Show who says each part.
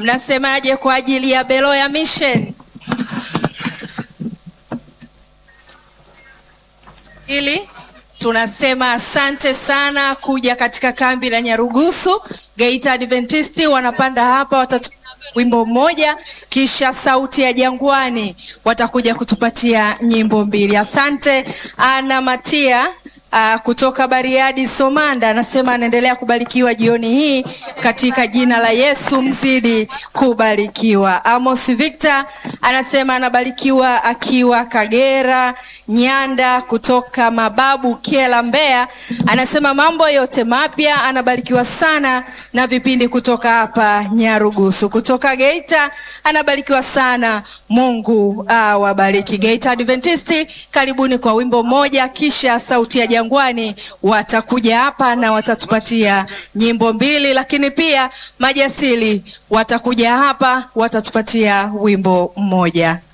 Speaker 1: mnasemaje kwa ajili ya Beloya Mission? Ili tunasema asante sana kuja katika kambi la Nyarugusu. Geita Adventisti wanapanda hapa watatu wimbo mmoja, kisha sauti ya Jangwani watakuja kutupatia nyimbo mbili. Asante Ana Matia uh, kutoka Bariadi Somanda anasema anaendelea kubarikiwa jioni hii katika jina la Yesu, mzidi kubarikiwa. Amos Victor anasema anabarikiwa akiwa Kagera. Nyanda kutoka Mababu Kiela Mbeya anasema mambo yote mapya, anabarikiwa sana na vipindi kutoka hapa Nyarugusu. Kutoka Geita anabarikiwa sana, Mungu awabariki. Geita Adventisti, karibuni kwa wimbo mmoja, kisha sauti ya Jangwani watakuja hapa na watatupatia nyimbo mbili, lakini pia Majasili watakuja hapa watatupatia wimbo mmoja.